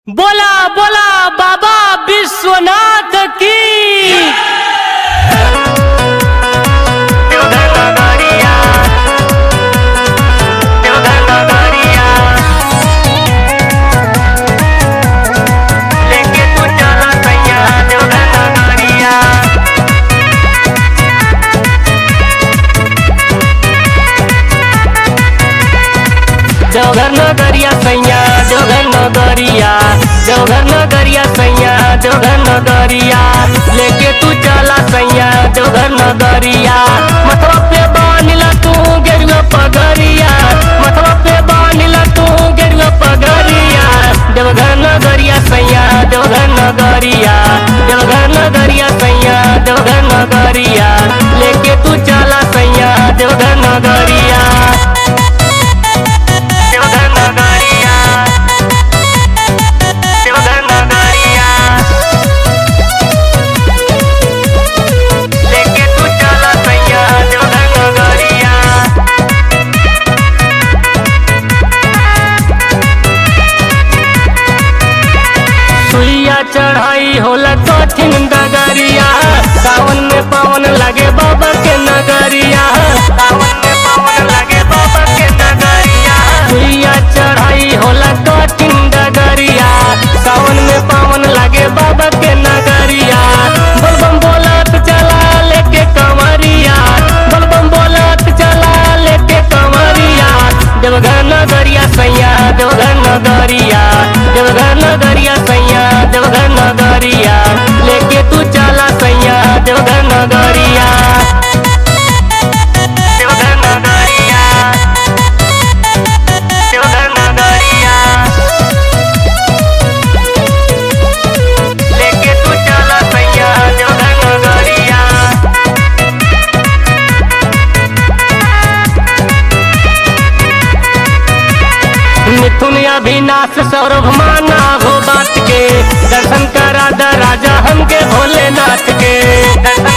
बोला बोला बाबा विश्वनाथ की देवघर नगरिया सैया देवघर नगरिया देवघर नगरिया सैया देवघर नगरिया लेके तू चला सैया देवघर नगरिया मतवा पे बानिला तू गेरुआ पगरिया मतवा पे बानिला तू गेरुआ पगरिया देवघर नगरिया सैया देवघर नगरिया देवघर नगरिया सैया देवघर नगरिया लेके तू चला सैया देवघर नगरिया देवघर नगरिया देवघर नगरिया लेके तू चला सैया देवघर नगरिया सुइया चढ़ाई होला कठिन डगरिया सावन में पवन लगे बाबा के नगरिया सावन में पवन लगे बाबा के नगरिया सुइया चढ़ाई होला कठिन डगरिया सावन में पवन लगे बाबा के नगरिया बलबम बोलत चला लेके कमरिया बलबम बोलत चला लेके कमरिया देवघर नगरिया सैया देवघर नगरिया देवघर नगरिया सैया देवघर नगरिया लेके तू चला सैया देवघर नगरिया देवघर नगरिया देवघर नगरिया लेके तू चला सैया देवघर नगरिया मिथुन अभिनाश सौरभ माना हो बात के दर्शन करा द राजा हमके भोलेनाथ के दर्शन